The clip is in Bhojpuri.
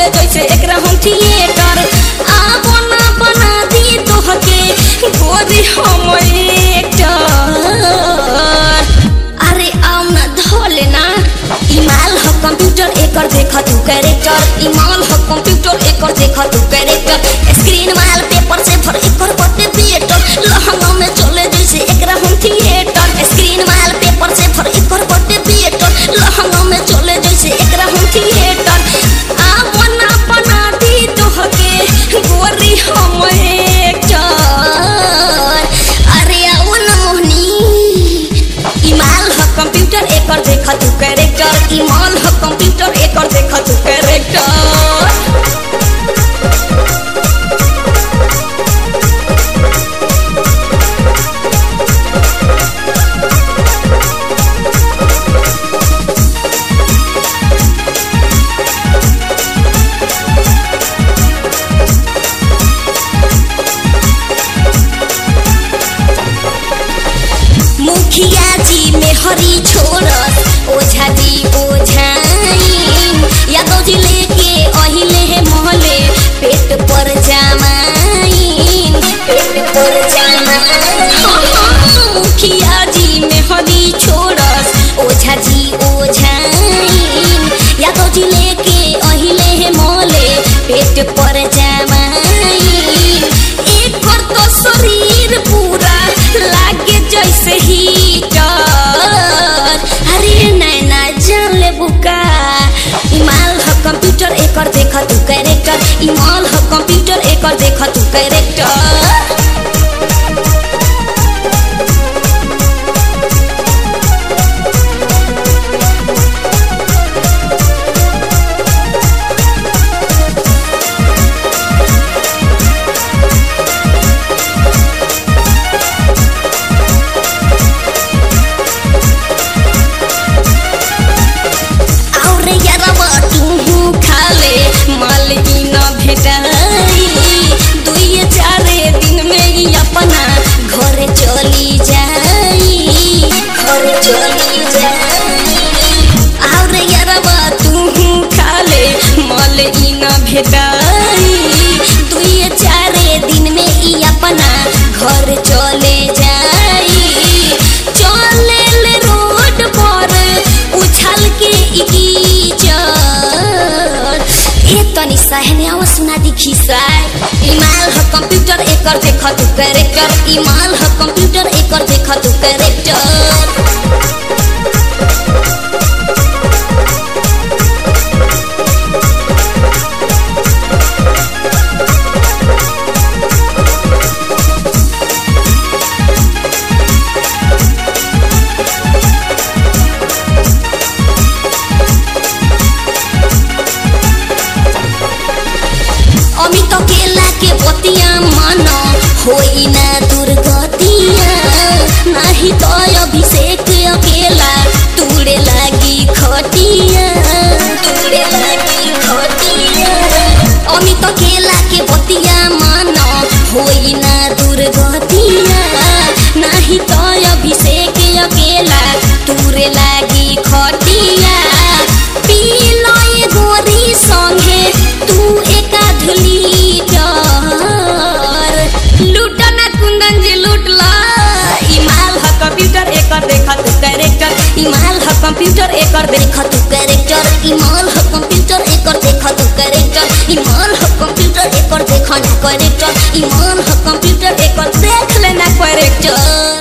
चले जैसे एकरा हम थिएटर आबो ना बना दी तोहके गोरी हम एक्टर अरे आओ ना धोले ना इमाल ह कंप्यूटर एकर देख तू कैरेक्टर इमाल ह कंप्यूटर एकर देख तू कैरेक्टर स्क्रीन माल पेपर से भर एकर बटे थिएटर लहंगा में चले जैसे एकरा हम थिएटर स्क्रीन माल पेपर से भर एकर बटे थिएटर लहंगा में चले जैसे एकरा हम थिएटर आ बना बना दी तोहके गोरी हम एक्टर अरे आओ ना मोहनी इमाल ह कंप्यूटर एकर देख तू कैरेक्टर इमाल ह कंप्यूटर एकर देख तू कैरेक्टर मुखिया जी में हरी छोड़त ओझा जी ओझाइन यादव जी लेके अहिले है मोहले पेट पर जामाइन पेट पर जामाइन मुखिया जी में हरी छोड़त ओझा जी ओझाइन यादव जी लेके अहिले है मोहले पेट पर जामाइन एकर तो शरीर पूरा लागे जैसे हीटर अरे नैना जान ले बुका इमाल ह कंप्यूटर एकर देख तू कैरेक्टर इमाल ह कंप्यूटर एकर देख तू कैरेक्टर और यारवा तू खाले माल ई न भेटाई दुई चारे दिन में ही अपना घर चली जाई घर चली जाई और यारवा तू खाले माल ई न भेटाई दुई चारे दिन में ही अपना घर चले जाई चले ले रोड पर उछल के इकीचर ए तनी सहने आवा सुना दिखी साय इमाल ह कंप्यूटर एकर देख तू कैरेक्टर इमाल ह कंप्यूटर एकर देख तू कैरेक्टर अमित केला के बतिया मन होई ना दुर्गतिया नाही तो अभिषेक अकेला तूड़े लागी खटिया तूड़े लागी खटिया अमित केला के बतिया मन होई ना दुर्गतिया नाही तो अभिषेक अकेला तूरे लागी खटिया पी लय गोरी संगे तू एका धुली डर लूट ना कुंदन जी लूट ला इमाल ह कंप्यूटर एकर देखा तू कैरेक्टर इमाल ह कंप्यूटर एकर देखा तू कैरेक्टर इमाल ह कंप्यूटर एकर देखा तू कैरेक्टर इमाल ह कंप्यूटर एकर देखा ना कैरेक्टर इमाल ह कंप्यूटर एकर देख लेना कैरेक्टर